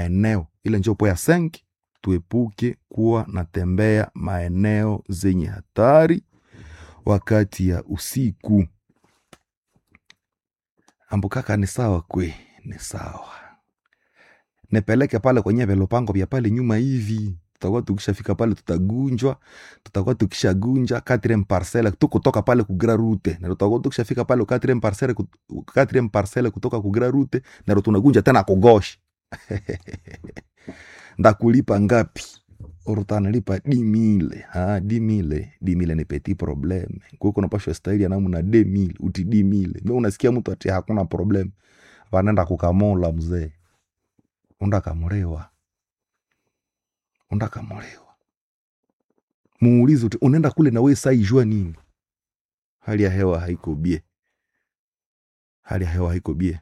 maeneo ile njo po ya senki tuepuke kuwa natembea maeneo zenye hatari wakati ya usiku ambukaka ni sawa kwe ni sawa nipeleke pale kwenye velopango vya pale nyuma hivi tutakuwa tukishafika pale tutagunjwa tutakuwa tukishagunja quatrième parcelle tu kutoka pale kugra rute na tutakuwa tukishafika pale quatrième parcelle kut- quatrième parcelle kutoka kugra rute na ndo tunagunja tena kugoshi ndakulipa ngapi urutanalipa dimile ha dimile dimile ni petit probleme kuko napashwa staili ya namna demile uti dimile me unasikia mtu ati hakuna problem vanenda kukamola mzee undakamurewa undakamurewa muulize uti unaenda kule na we saijua nini hali ya hewa haiko bie hali ya hewa haiko bie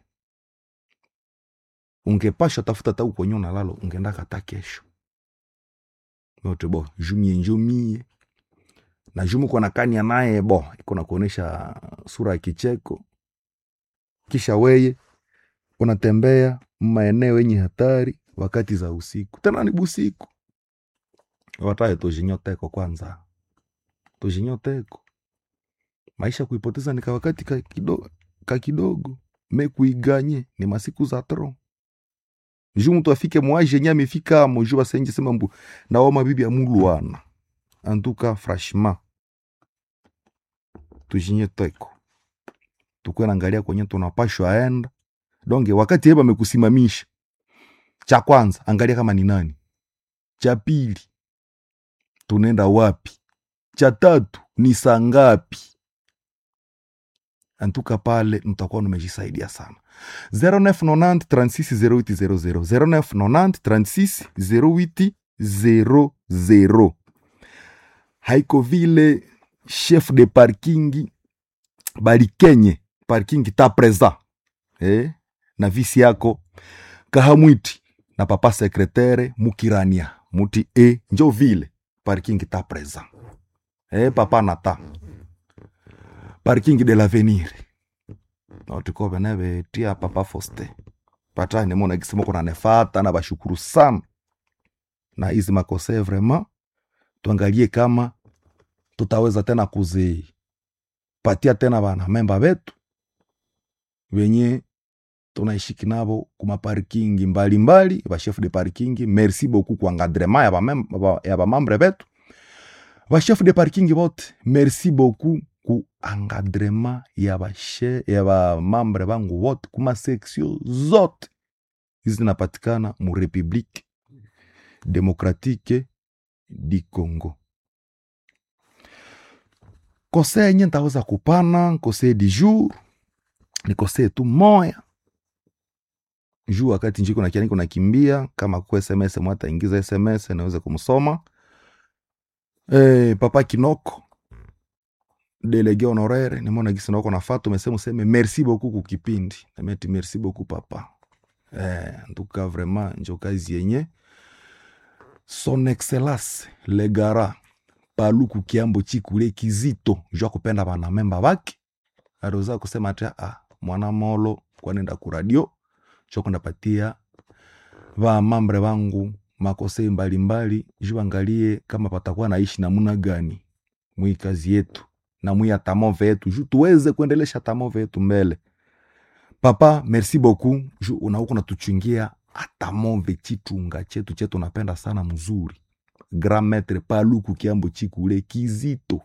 ungepasha tafuta ta uko nyona lalo ungeenda kata kesho yote bo jumie njumie na jumu kona kania naye bo iko na kuonesha sura ya kicheko kisha weye unatembea maeneo yenye hatari wakati za usiku tena ni busiku wataye tujinyoteko kwanza tujinyoteko maisha kuipoteza ni kawakati ka kidogo, ka kidogo me kuiganye ni masiku za tro ju mtu afike mwaje nye amefika amo ju basenje sema mbu nawo mabibi ya mulwana antuka franchement tujinyoteko tukwe naangalia kwenye tunapashwa aenda donge wakati yeba amekusimamisha cha kwanza angalia kama ni nani cha pili tunaenda wapi cha tatu ni saa ngapi antuka pale mtakuwa numejisaidia sana 0990 36 0800 0990 36 0800 haiko vile chef de parking balikenye parking ta present eh? na visi yako kahamwiti na papa sekretere mukirania muti e njo vile parking ta present eh, papa nata parking de l'avenir naotiko tia papa foste patani mona kisema kuna nefata na bashukuru sana na hizi makose vraiment tuangalie kama tutaweza tena kuzipatia tena bana memba betu wenye tunaishiki nabo kuma parking mbalimbali bachef de parking merci beaucoup kwa encadrement ya bamem- ba- ya bamambre betu bachef de parking bote merci beaucoup ku encadrement ya bashe ya bamambre bangu wote kuma seksio zote hizi zinapatikana mu republique demokratike di congo kose yenye ntaweza kupana kose di jour ni kose tu moya juu wakati njiko na kianiko nakimbia kama ku sms mwata ingiza sms naweza kumsoma e, papa kinoko delege honoraire nimona gisi nako nafata umesema useme merci beaucoup kukipindi nameti merci beaucoup papa eh, ntuka vraiment njo kazi yenye son excellence legara paluku kiambo chikule kizito jua kupenda banamemba bake aliweza kusema ati ah, mwana molo kwanenda kuradio chokundapatia vamambre vangu makose mbalimbali ju angalie kama patakuwa naishi namuna gani mwi kazi yetu na mwi atamove yetu ju tuweze kuendelesha tamove yetu mbele papa merci beaucoup ju unauku natuchungia atamove chitunga chetu chetu napenda sana mzuri grand maître paluku kiambo chikule kizito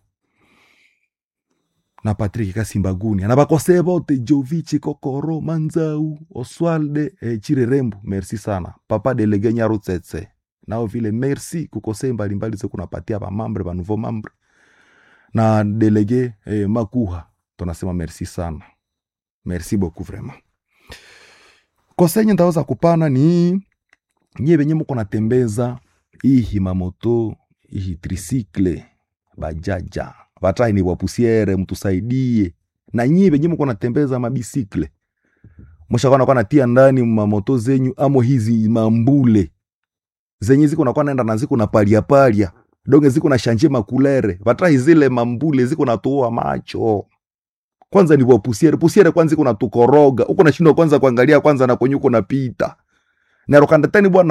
na patrik kasimbaguni na bakose bote jovichi kokoro manzau oswalde eh, chirerembu merci sana papa delege nyarutsetse nao vile merci kukose mbalimbali zekunapatia bamambre banouveau mambre na delege eh, makuha tunasema merci sana merci beaucoup vraiment kosenye ndaweza kupana ni nyie benye muko natembeza ihi mamoto ihi trisikle bajaja vatai ni wapusiere mtusaidie na nyie benye muko natembeza mabisikle mushakwana kwa natia ndani mamoto zenyu amo hizi mambule zenye ziko nakuwa naenda na ziko na palia palia donge ziko na shanje makulere vatai zile mambule ziko natoa macho kwanza ni wapusiere pusiere kwanza iko natukoroga uko nashindwa kwanza kuangalia kwanza na kwenye uko napita narokandatani bwana